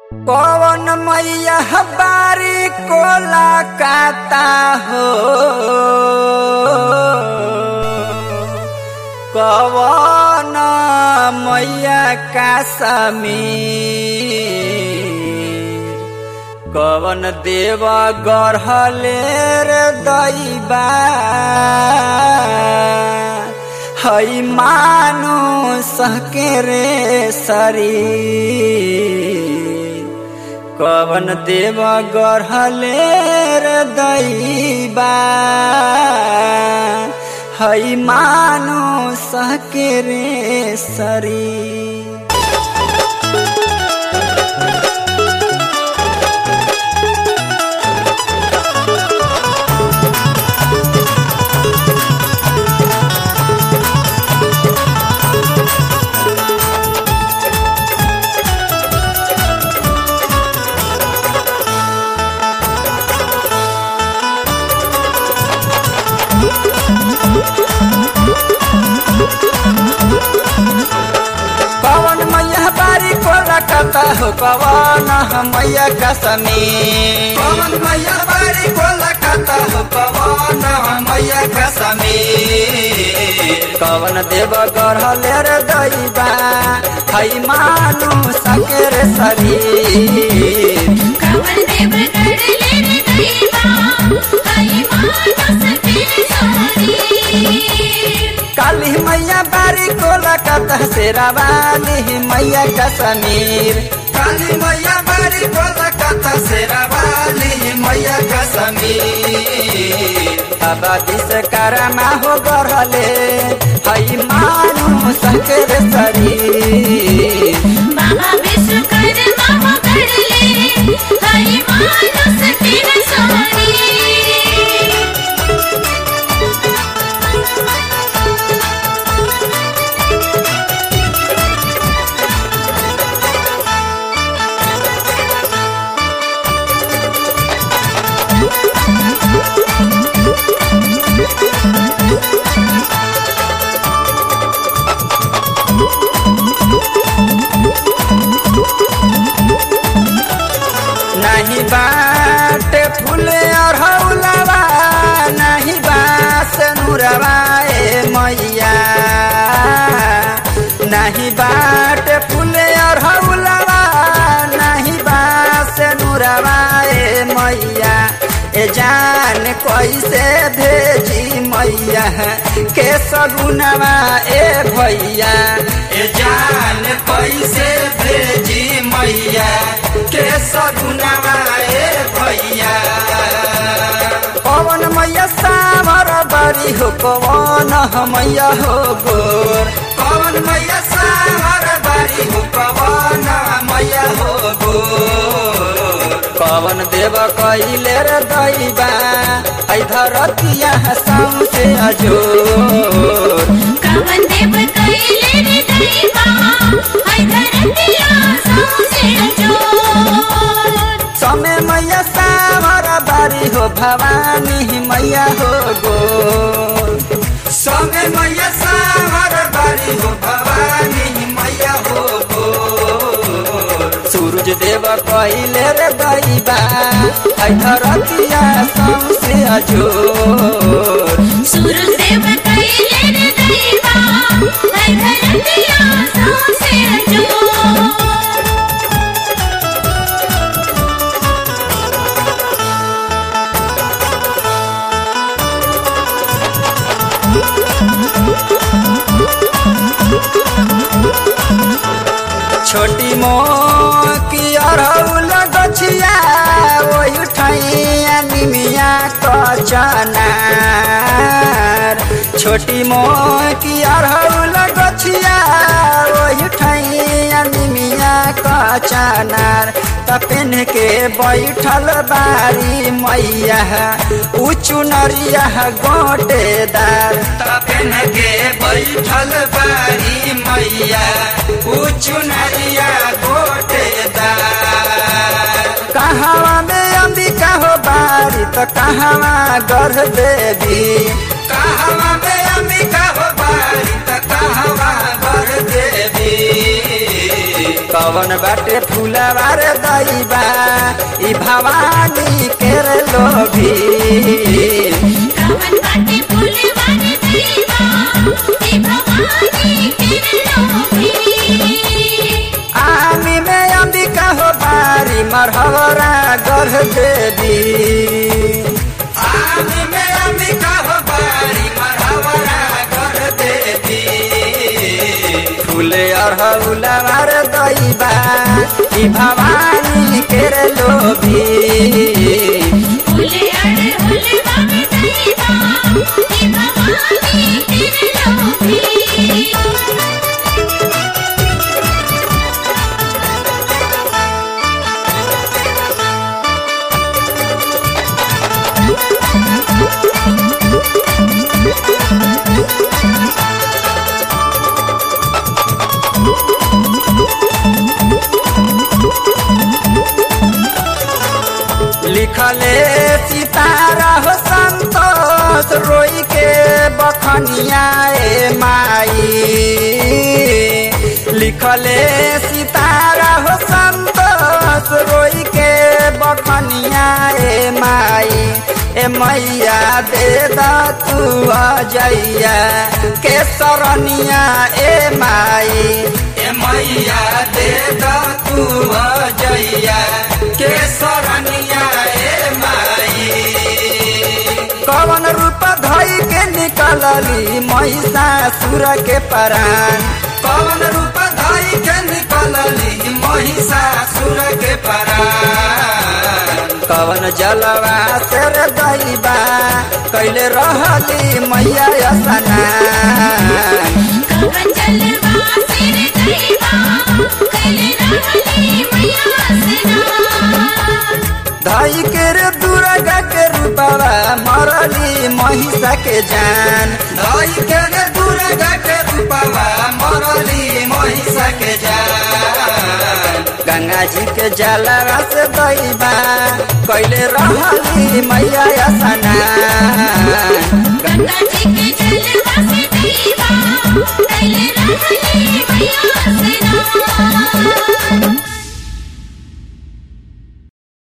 पवन मैया बारी कोला काता हो कवन मैया का समीर कवन देव गढ़ले रे दैबा हई मानु सहके रे शरीर कवन देव गढ़ले रे दैबा हई मानु सहके रे शरीर पवन मैया बारी कोला कता हो पवन मैया कसमी पवन मैया बारी कोला कता हो पवन मैया कसमी कवन देव गढ़ले रे दैबा हई मानु सकेर शरीर कमल देव गढ़ले रे दैवा हई मानस फिर सोरी काली मैया बारी कोला कता शेरावाली मैया कसमीर काली मैया बारी कोला कता शेरावाली मैया कसमीर बाबा दिस करमा हो गरले हई मानु सकेर शरीर बाबा विश्वकर्मा हो गढ़ले हई मानस फिर सोरी नहीं बाट फूले और हौलवा नहीं बास नुरवा ए मैया नहीं बाट फूले और हौलवा नहीं बास नुरवा ए मैया ए जान कैसे भेजी मैया के सगुनवा ए भैया ए जान कैसे भेजी मैया के सगुनवा ए भैया पवन मैया सामर बरी हो पवन मैया हो गोर पवन मैया सामर बरी हो पवन मैया हो गोर पवन देव कैले रे दैबा ऐ धरतिया सौसे अजोर कमल देव कैले रे दैवा हई धरतिया सौसे जोर समय मैया सामर बारी हो भवानी मैया हो गोर समय मैया सामर बारी हो भवानी मैया हो गोर सूरज देव कैले रे दैबा ऐ धरतिया सौसे अजोर सूरज देव कैले रे दैवा हई धरतिया सौसे जोर छोटी मोकी अरौल गछिया ओहि ठैया निमिया कचनार छोटी मोकी अरौल गछिया ओहि ठैया निमिया कचनार तपेन के बैठल बारी मैया उ चुनरिया गोटेदार तपेन के बैठल बारी मैया उ चुनरिया गोटेदार कहवा में अंबिका हो बारी तो कहवा गर्भ देवी कहवा में अंबिका हो बारी तो कहवा गर्भ देवी कवन बाटे फूलवार दैबा ई भवानी केर लोभी कवन बाटे फूलवान दैबा हे भवानी के लोभी आमी में अंबिका हो बारी मरहरा गर्भ देवी आमी में अंबिका हो बारी मरहरा गर्भ देवी फूले अरहुला मार दैबा ई भवानी केर लोभी फूले अड़ फूलवा में दैबा हे भवानी के लोभी लिखले सितारा हो संतोष रोई के बखनिया ए माई लिखले सितारा हो संतोष रोई के बखनिया ए माई ए मैया दे द तू अजैया के सरनिया ए माई ए मैया दे द तू अजैया के सरनिया ए माई कवन रूप धई के निकलली महिषासुर के परान कवन रूप धई के निकलली महिषासुर के परान कवन जलवा सेर दैबा कैले रहली मैया स्नान कवन जलवा सिर दैबा कैले रहली मैया स्नान धई के रे दुर्गा के रूपवा मरली महिषा के जान धई के रे दुर्गा के रूपवा मरली महिषा के जान गंगा जी के जलवा से दैबा कैले रहली मैया स्नान गंगा जी के जलवा